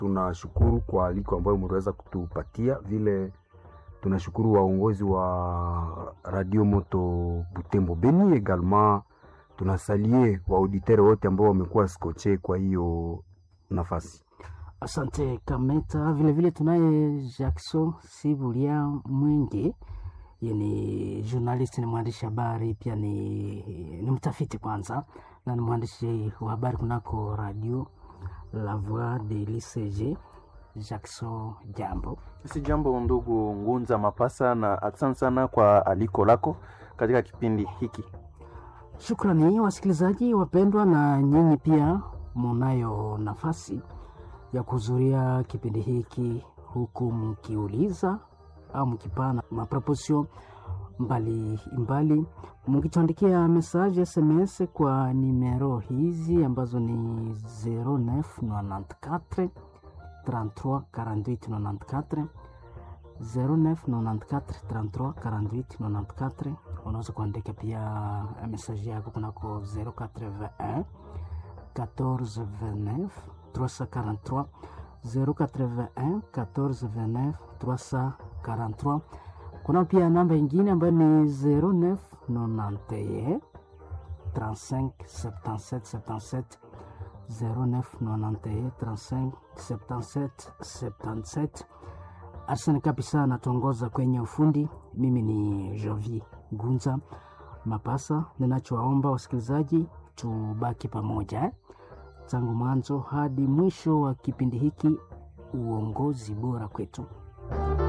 tunashukuru kwa aliko ambayo mliweza kutupatia vile tunashukuru waongozi wa radio moto Butembo Beni egalement tunasalie waauditere wote ambao wamekuwa skoche kwa hiyo nafasi. Asante Kameta. Vile vile tunaye Jackson Sibulia Mwenge, yeye ni journalist, ni mwandishi habari pia ni, ni mtafiti kwanza na ni mwandishi wa habari kunako radio La Voix de l'ICG. Jackson, jambo. Si jambo ndugu Ngunza Mapasa, na asante sana kwa aliko lako katika kipindi hiki. Shukrani wasikilizaji wapendwa, na nyinyi pia munayo nafasi ya kuhudhuria kipindi hiki huku mkiuliza au mkipana maproposio mbalimbali, mkituandikia message SMS kwa nimero hizi ambazo ni 0994 33 48 94 0994 33 48 94. Unaweza kuandika pia message yako kunako 081 14 29 343 081 14 29 343. Kuna pia namba ingine ambayo ni 09 91 35 77 77 09 91 35 77 77. Arsene kabisa anatuongoza kwenye ufundi. Mimi ni Jovi Gunza Mapasa. Ninachowaomba wasikilizaji, tubaki pamoja eh? tangu mwanzo hadi mwisho wa kipindi hiki. Uongozi bora kwetu.